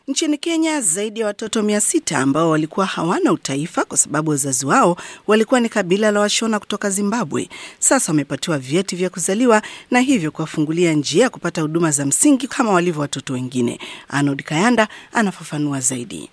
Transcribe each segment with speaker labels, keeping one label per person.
Speaker 1: Nchini Kenya, zaidi ya watoto mia sita ambao walikuwa hawana utaifa kwa sababu wazazi wao walikuwa ni kabila la Washona kutoka Zimbabwe, sasa wamepatiwa vyeti vya kuzaliwa na hivyo kuwafungulia njia ya kupata huduma za msingi kama walivyo watoto wengine. Arnold Kayanda anafafanua zaidi.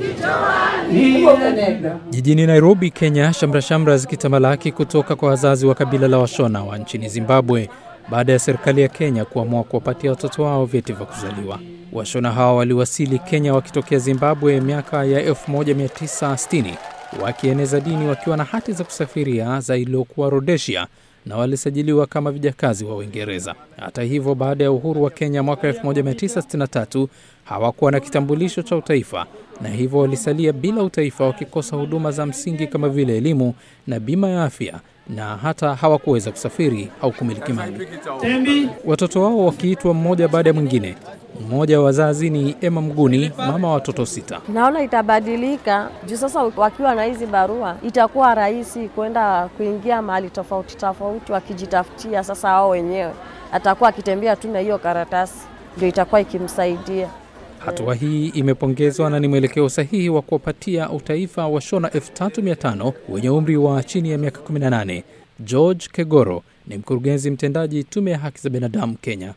Speaker 2: Jijini Nairobi, Kenya, shamra-shamra zikitamalaki kutoka kwa wazazi wa kabila la Washona wa nchini Zimbabwe baada ya serikali ya Kenya kuamua kuwapatia watoto wao vyeti vya kuzaliwa. Washona hao waliwasili Kenya wakitokea Zimbabwe miaka ya 1960 wakieneza dini wakiwa na hati za kusafiria za iliyokuwa Rhodesia na walisajiliwa kama vijakazi wa Uingereza. Hata hivyo, baada ya uhuru wa Kenya mwaka 1963 hawakuwa na kitambulisho cha utaifa na hivyo walisalia bila utaifa, wakikosa huduma za msingi kama vile elimu na bima ya afya na hata hawakuweza kusafiri au kumiliki mali. Watoto wao wakiitwa mmoja baada ya mwingine. Mmoja wa wazazi ni Emma Mguni, mama wa watoto sita.
Speaker 3: Naona itabadilika juu sasa wakiwa na hizi barua itakuwa rahisi kwenda kuingia mahali tofauti tofauti wakijitafutia. Sasa wao wenyewe atakuwa akitembea tu na hiyo karatasi, ndio itakuwa ikimsaidia.
Speaker 2: Hatua hii imepongezwa na ni mwelekeo sahihi wa kuwapatia utaifa wa Shona 3500 wenye umri wa chini ya miaka 18. George Kegoro ni mkurugenzi mtendaji tume ya haki za binadamu Kenya.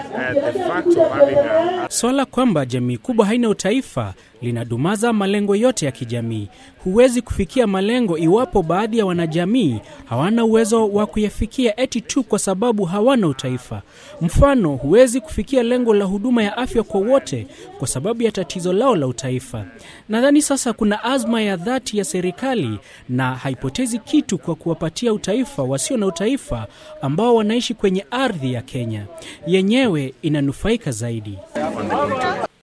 Speaker 4: Swala kwamba jamii kubwa haina utaifa linadumaza malengo yote ya kijamii. Huwezi kufikia malengo iwapo baadhi ya wanajamii hawana uwezo wa kuyafikia eti tu kwa sababu hawana utaifa. Mfano, huwezi kufikia lengo la huduma ya afya kwa wote kwa sababu ya tatizo lao la utaifa. Nadhani sasa kuna azma ya dhati ya serikali na haipotezi kitu kwa kuwapatia utaifa wasio na utaifa ambao wanaishi kwenye ardhi ya Kenya yenyewe inanufaika zaidi.